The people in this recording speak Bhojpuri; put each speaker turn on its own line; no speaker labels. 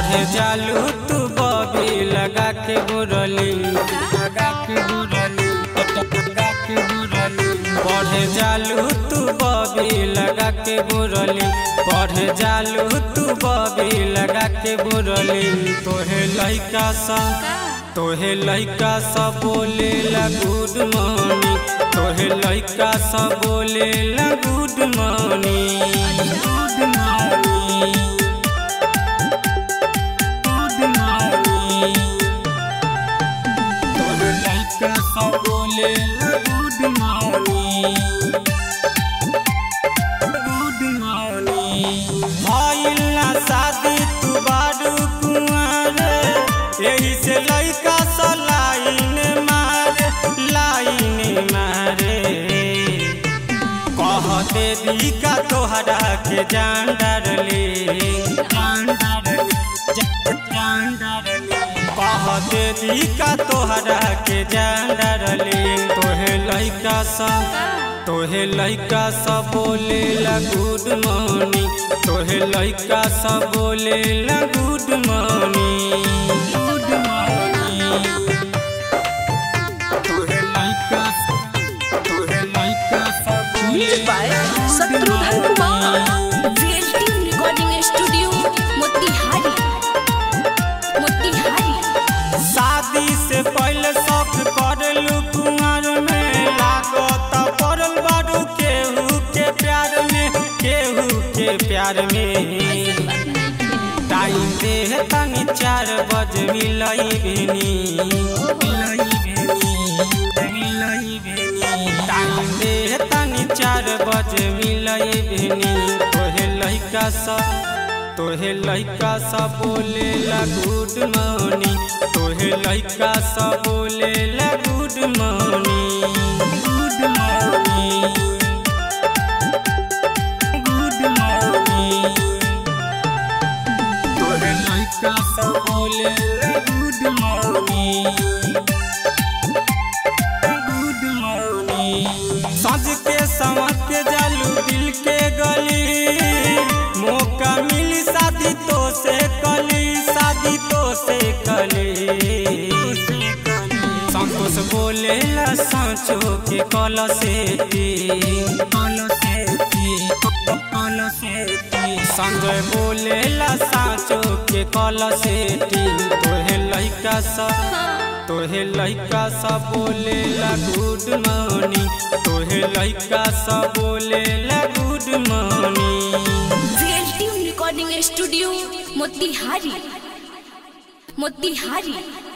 पढ़े जालू तू बबी लगा के बुरली लगा के बुरली लगा के बुरली पढ़े जालू तू बबी लगा के बुरली पढ़े जालू तू बबी लगा के बुरली तोहे लइका सा तोहे लइका सा बोले ला गुड मॉर्निंग तोहे लइका सा बोले ला good morning good morning good morning तोहे लइका सा बोले ला गुड मॉर्निंग गुड मॉर्निंग भइल ना शादी तू बारू कुंवर यही से लइका सा लाइन मारे लाइन मारे कह देवी का तोहरा के जान डरले जान डरले जान डरले कह देवी का तोहरा के जान डरले तोहे लइका सा तोहे लइका सा बोले ला गुड मॉर्निंग तोहे लइका सा बोले ला गुड मॉर्निंग गुड मॉर्निंग तोहे लइका तोहे लइका सा बोले
Mixed by Satrudhan Kumar. VLT Recording Studio, Motihari. Motihari.
शादी से पहले शौक करलू कुंवर में लागत पड़ल बारू केहू के प्यार में केहू के प्यार में टाइम दे तनी चार बज मिलई भेनी मिलई भेनी मिलई भेनी टाइम दे तनी चार बज मिलई भेनी तोहे लइका सा तोहे लइका सा बोले ला गुड मॉर्निंग तोहे लइका सा बोले ला good morning good morning good morning तोहे लइका सा बोले ला गुड मॉर्निंग गुड मॉर्निंग सज के संवर के जालू दिल के गली मौका मिली शादी तो से कली शादी तो से कली संतोष बोले ला सांचो के कल से कल से कल से संजय बोले ला सांचो के कल से तोहे लइका सा तोहे लइका सा बोले ला गुड मॉर्निंग तोहे लइका सा बोले ला good morning
VLT Recording Studio, Motihari. Motihari.